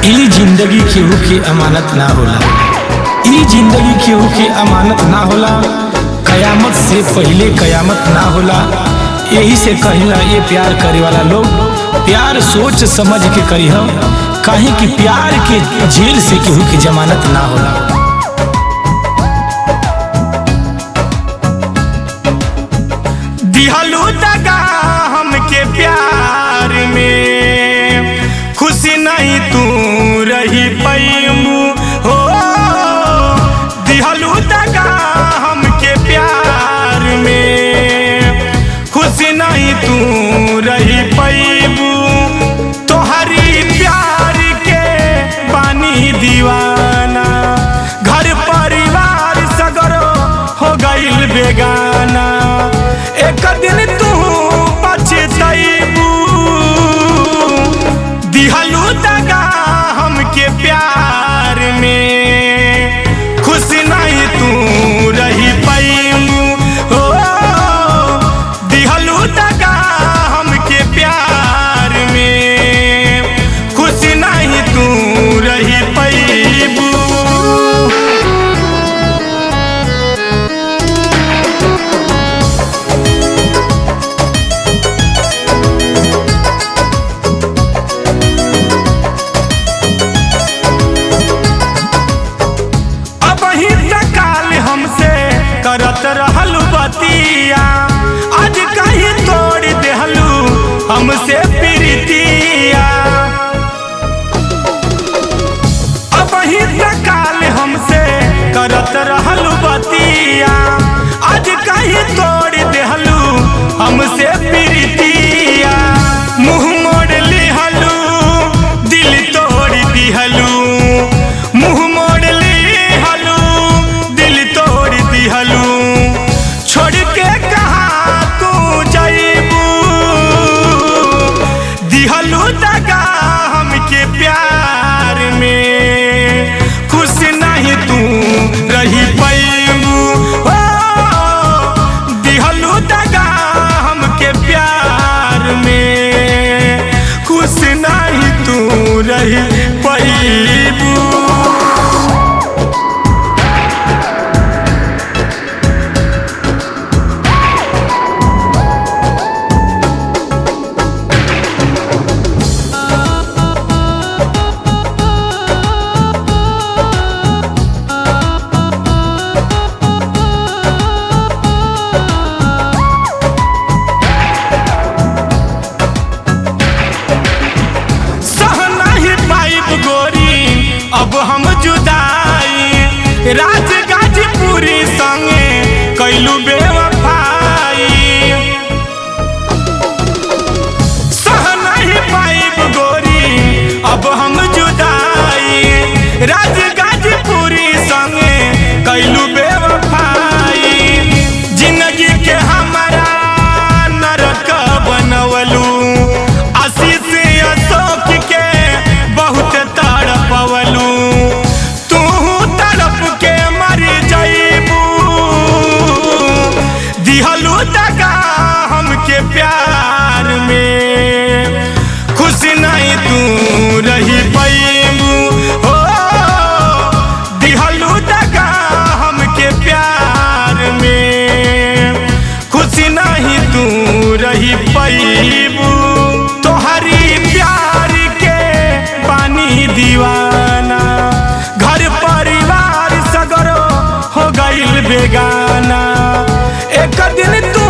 ई जिंदगी केहू के अमानत ना होला ई जिंदगी केहू के अमानत ना होला कयामत से पहले कयामत ना होला यही से कहिला ये प्यार करे वाला लोग प्यार सोच समझ के करी हम काहे कि प्यार के जेल से केहू की जमानत ना होला दिहलू दगा हमके प्यार में खुशी नहीं तू रही पैमू हो दिहलू दगा हमके प्यार में खुशी नहीं तू रही पैमू तोहरी प्यार के पानी दीवाना घर परिवार सगरो हो गईल बेगाना एक दिन तू पछतैबू दिहलू दगा हमके प्यार में खुश नहीं तू रही पैमू हो दिहलू दगा हमके प्यार में खुश नहीं तू रही पैबू अब ही काल हमसे करत रहल बतिया आज कहीं तोड़ देहलू हमसे प्रीतिया अब ही काल हमसे करत रहल बतिया आज कहीं तोड़ देहलू हमसे प्रीतिया मुंह मोड़ लिहलू दिल तोड़ दिहलू मुंह मोड़ लिहलू दिल तोड़ दिहलू छोड़ के कहा तू जईबू दिहलू दगा हमके प्यार में खुश नहीं तू रही पैबू हो दिहलू दगा हमके प्यार में खुश नहीं तू रही पैबू सह नहीं पाइब गोरी अब हम जुदाई राज गाजीपुरी संगे कैलू बेवफाई सह नहीं पाइब गोरी अब हम जुदाई राज गाजीपुरी संगे कैलू बेवफाई जिंदगी के हमारा नरक बनवलू आशीष अशोक के बहुत तड़पवलू तू तड़प के मर जईबू दिहलू दगा हमके प्यार में खुश नहीं तू रही पैबू हो दिहलू दगा हमके प्यार में खुश नहीं तू रही पैबू तोहरी प्यार के पानी दीवाना घर परिवार सगरो हो गईल बेगाना एक दिन तू